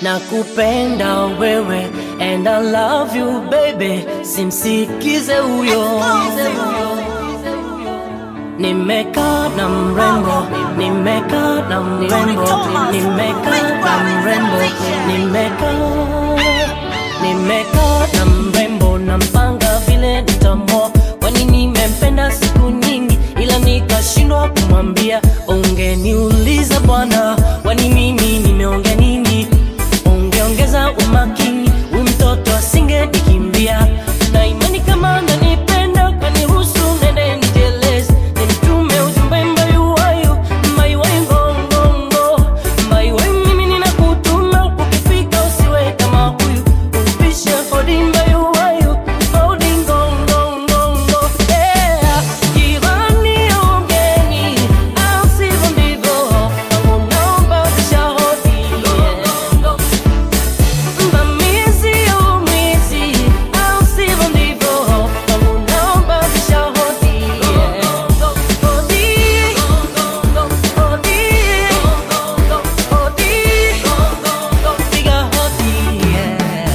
nakupenda wewe and I love you baby, simsikize huyo. Nimekaa na mrembo, nimekaa na mrembo, nimekaa na mrembo, nimekaa nimekaa na mrembo, nampanga vile nitamoa, kwani nimempenda siku nyingi, ila nikashindwa kumwambia. Ungeniuliza bwana, kwani mimi nimeongea nini? Ungeongeza umakini, huyu mtoto asingenikimbia na imani kama ananipenda kaniruhusu nende nijeleze, nimtume ujumbe mbayuwayu mbayuwayu ngongongo mbayuwayu, mimi ninakutuma ukifika usiwe kama huyu, upishe hodi mbayuwayu hodi ngongongongo yeah. Jirani ongeni au sivyo ndivyo, kwangu naomba pisha hodi yeah. Mvamizi au mwizi au sivyo ndivyo, kwangu naomba pisha hodi yeah. Hodi, hodi, hodi, piga hodi yeah.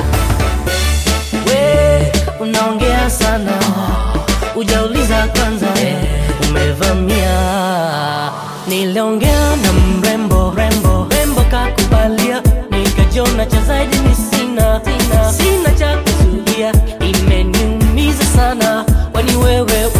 We unaongea sana, ujauliza kwanza, umevamia. Niliongea na mrembo rembo rembo, kakubalia, nikajiona cha zaidi ni sina sina, sina cha kuzuia, imeniumiza sana, kwani wewe